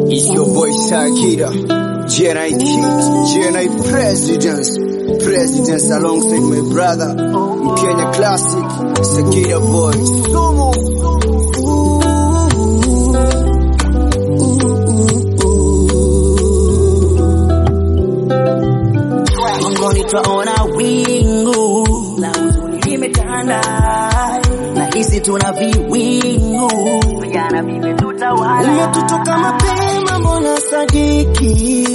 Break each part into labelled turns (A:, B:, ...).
A: It's your boy Sakira, GNI Kid, GNI Presidents, Presidents alongside my brother, Kenya Classic, Sakira Boy, Sumo.
B: Mbinguni twaona wingu la huzuni limetanda, na hisi tuna viwingu, vijana vimetutawala.
C: Umetutoka mapema, mbona sadiki?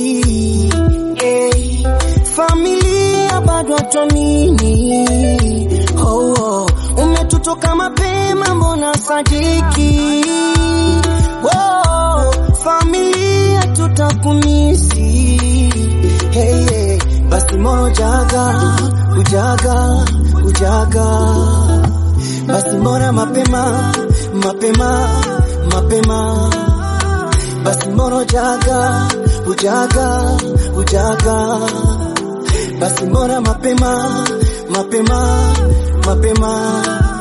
C: Hey, familia bado tuamini. Oh, oh. Umetutoka mapema, mbona sadiki? Oh, familia tutakumisi. Hey, hey. Basi moyo jaga, ujaga, ujaga. Basi mbona mapema, mapema, mapema. Basi mbona jaga, ujaga, ujaga. Basi mbona mapema, mapema, mapema.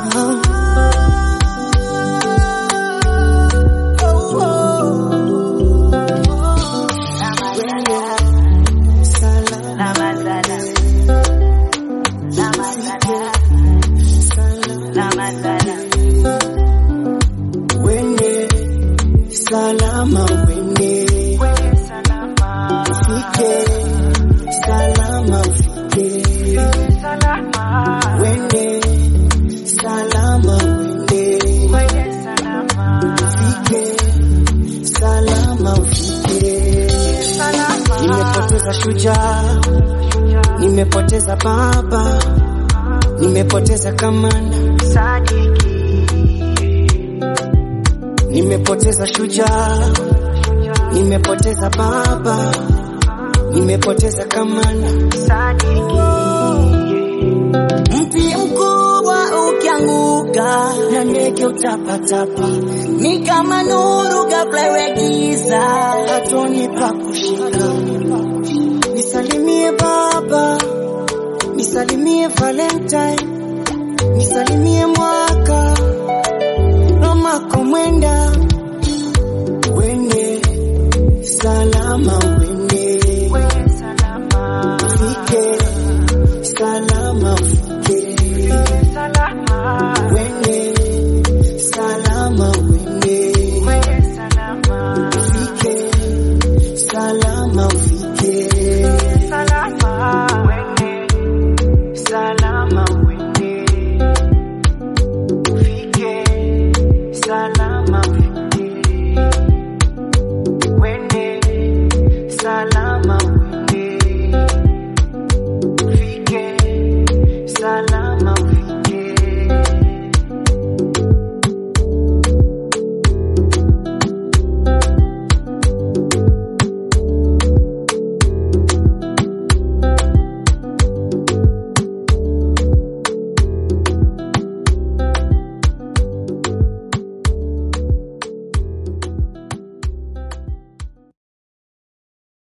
C: Oh, oh. Salam,
B: Ramadana, Ramadana,
C: salam.
B: Ramadana.
C: Wende salama, wende ufike salama, ufike wende salama, wende ufike salama, ufike. Nimepoteza shujaa, nimepoteza baba, nimepoteza kamanda Nimepoteza shujaa, nimepoteza baba, nimepoteza kamanda.
B: Mti mkubwa ukianguka na ndege utapatapa, ni kama nuru kabla iwe giza.
C: Hatoni pa kushika. Nisalimie baba, nisalimie Valentine, nisalimie mwaka Romako mwenda, wende salama, wende ufike salama, ufike wende salama, wende ufike salama, ufike salama, wende ufike salama, ufike wende salama.